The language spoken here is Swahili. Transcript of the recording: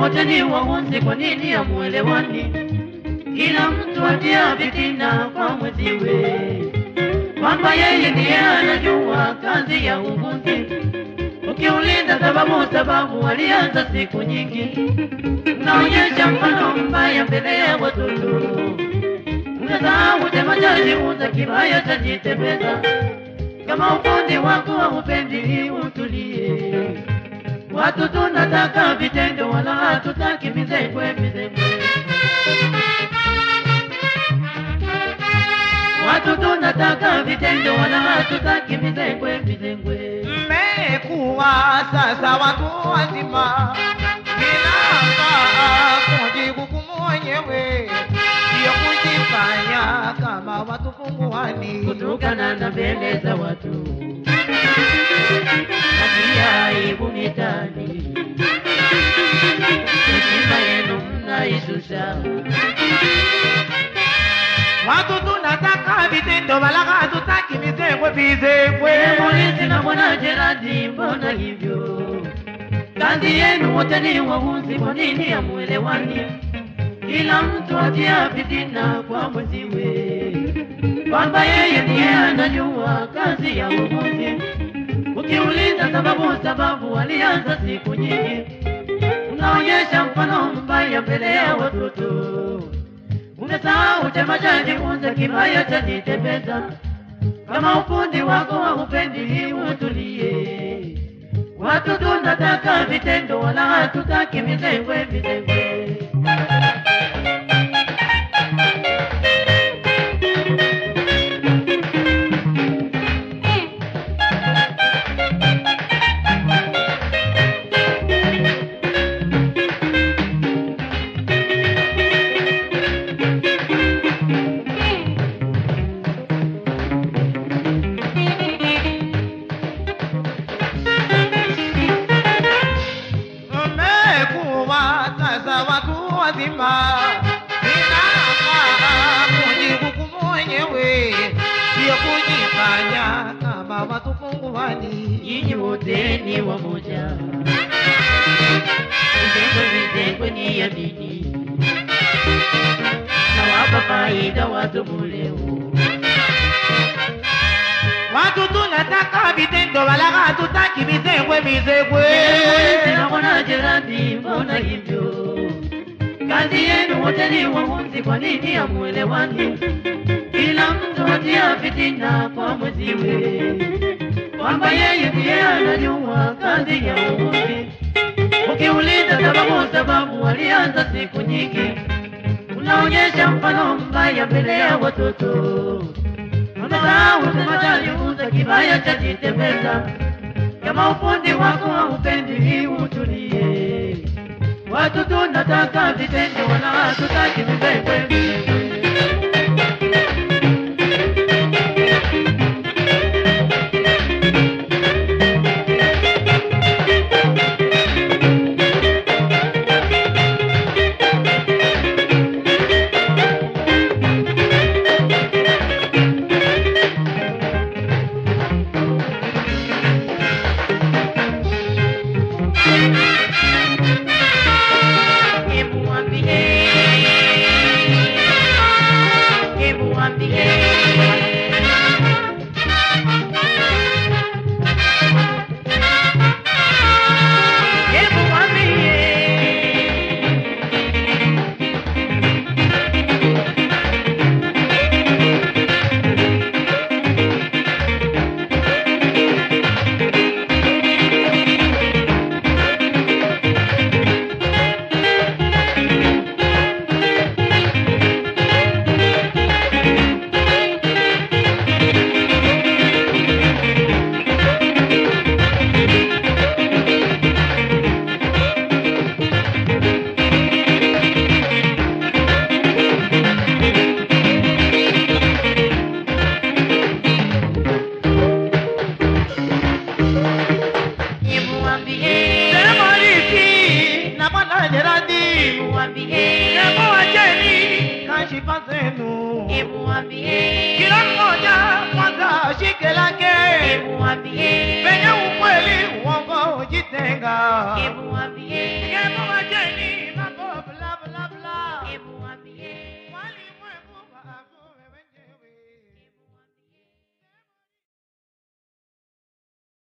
wote ni wahunzi, kwa nini hamuelewani? Kila mtu atia fitina kwa mwenziwe, kwamba yeye ndiye anajua kazi ya uhunzi. Ukiuliza sababu, sababu walianza siku nyingi, unaonyesha mfano mbaya mbele ya watoto. Unasahau chama chajiuza kibaya chajitembeza. Kama ufundi wako haupendi, utulie. Watu tunataka vitendo, wala hatutaki mizengwe mizengwe. Watu tunataka vitendo, wala hatutaki mizengwe mizengwe. Mmekuwa sasa watu wazima, inafaa kujikukumu wenyewe, sio kujifanya kama watu punguani. kutokana na mbele za watu Atia aibu mitani, heshima yenu mnaishusha. Watu tunataka vitendo, wala hatutaki mizengwe vizengwe. Polisi na bwana Jeradi, mbona hivyo? Kazi yenu wote ni wahunzi, kwa nini hamuelewani? Kila mtu atia fitina kwa mwenziwe, kwamba yeye ndiye anajua kazi ya uhunzi. Ukiuliza sababu, sababu walianza siku nyingi, unaonyesha mfano mbaya mbele ya watoto. Umesahau chama cha jifunze kibaya cha jitembeza. Kama ufundi wako haupendi, utulie. Watu tunataka vitendo, wala hatutaki mizengwe mizengwe. Mmekuwa sasa watu wazima, inafaa kujikukumu wenyewe, sio kujifanya kama watu punguani. Nyinyi wote ni wamoja, mizengwe mizengwe ni ya dini, nawapa faida watu muleo. Watu tunataka vitendo, wala hatutaki mizengwe mizengwe. Naona Jeradi, mbona hivyo? Kazi yenu wote ni wahunzi, kwa nini hamuelewani? Kila mtu atia fitina kwa mwenziwe, kwamba yeye ndiye anajua kazi ya uhunzi. Ukiuliza sababu, sababu walianza siku nyingi, unaonyesha mfano mbaya mbele ya watoto. Umesahau sema chajifunza kibaya cha jitembeza. Kama ufundi wako haupendi, utulie. Watu tunataka vitendo, wala hatutaki vibembe. Hebu waambie, hebu waambie. Hebu waambie. Hebu waambie. Sema hiki na Bwana Jeradi, Hebu waambie. hebu wacheni kashifa zenu. Hebu waambie. Kila mmoja kwanza ashike lake, Hebu waambie. penye ukweli uongo jitenga. Hebu waambie. Hebu